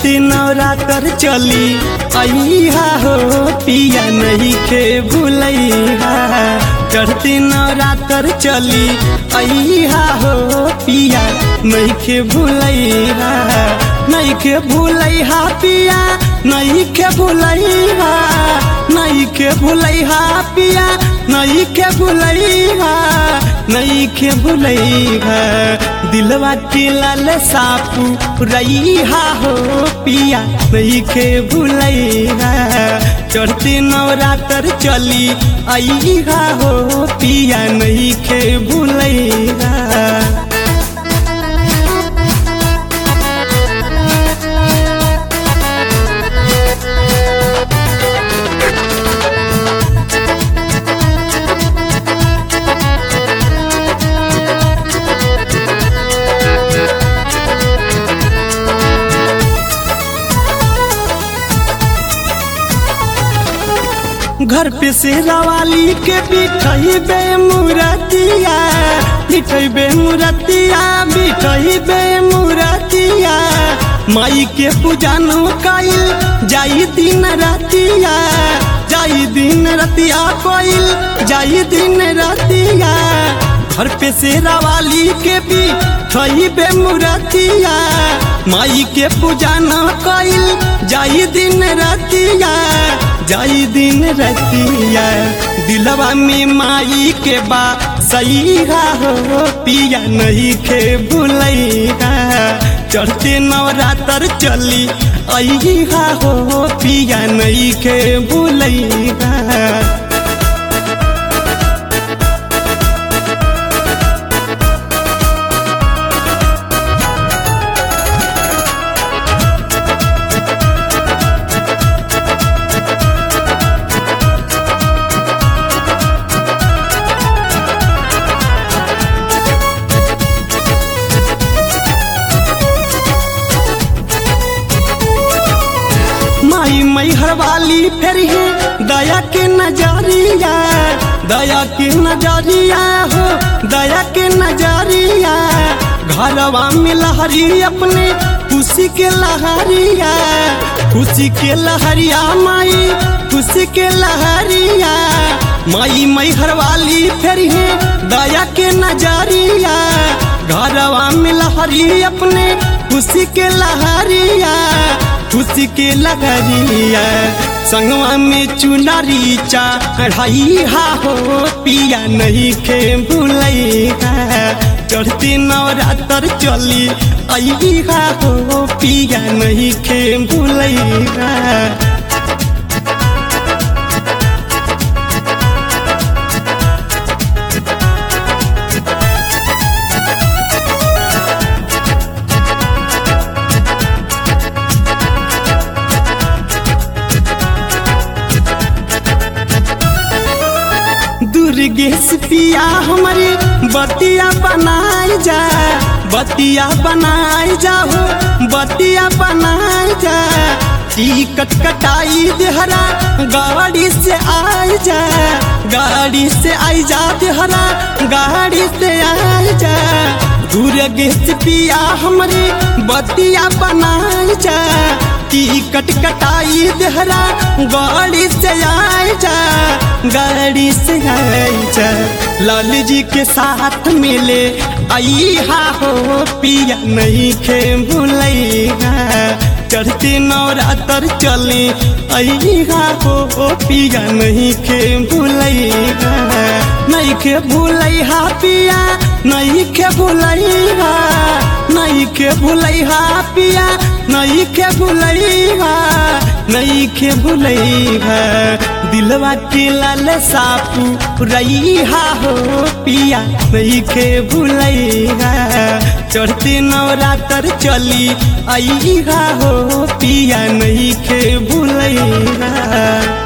चढ़ते नवरात्र चली अइहा हो पिया नहीं के भूलैहा चढ़ते नवरात्र चली अइहा हो पिया नहीं के भूलैहा नहीं के भूलैहा पिया नहीं के भूलैहा नहीं के भूलैहा पिया नहीं के भूलैहा नहीं के भूलैहा दिलवा के लाल सापू रईहा हो पिया नहीं के भूलैहा चढ़ते नवरात्र चली अइहा हो पिया नहीं के भूलैहा घर पे से रवाली के बिठई बे मुरतिया बिठई बे मुरतिया बिठई बे मुरतिया माई के पूजन कइल जाई दिन रतिया जाई दिन रतिया कइल जाई दिन रतिया घर पे से रवाली के भी थई बे मुरतिया माई के पूजा न कइल जाई दिन रतिया जाई दिन रतिया दिलवा में माई के बा सही हो पिया नहीं के भूलैहा चढ़ते नवरात्र चली अइहा हो पिया नहीं के भूलैहा माई मई हरवाली फिर है दया के नजरिया दया के नजरिया हो दया के नजरिया घरवा में लहरी अपने खुशी के लहरिया खुशी के लहरिया माई खुशी के लहरिया माई मई हरवाली फिर है दया के नजरिया घरवा में लहरी अपने खुशी के लहरिया खुशी के लगरिया संगवा में चुनरी चढ़ाई हा हो पिया नहीं के भूलैहा चढ़ते नवरात्र चली अइहा हो पिया नहीं के भूलैहा दुर्गेश पिया हमारे बतिया बनाए जा बतिया बनाए जा हो बतिया बनाए जा टिकट कटाई देहरा गाड़ी से आए जा गाड़ी से आई जा देहरा गाड़ी से आए जा दुर्गेश पिया हमारे बतिया बनाए जा टिकट कटाई देहरा गाड़ी से आए जा गाड़ी से आए जा लाल जी के साथ मिले आई हा हो पिया नहीं खे भूलैहा चढ़ते नवरात्र चले अइहा हो पिया नहीं खे भूलैहा नहीं खे भूलैहा पिया नहीं खे भूलैहा नहीं के भूलैहा पिया नहीं के भूलैहा नहीं के भूलैहा दिलवा के लाल सापू रईहा हो पिया नहीं के भूलैहा चढ़ते नवरात्र चली अइहा हो पिया नहीं के भूलैहा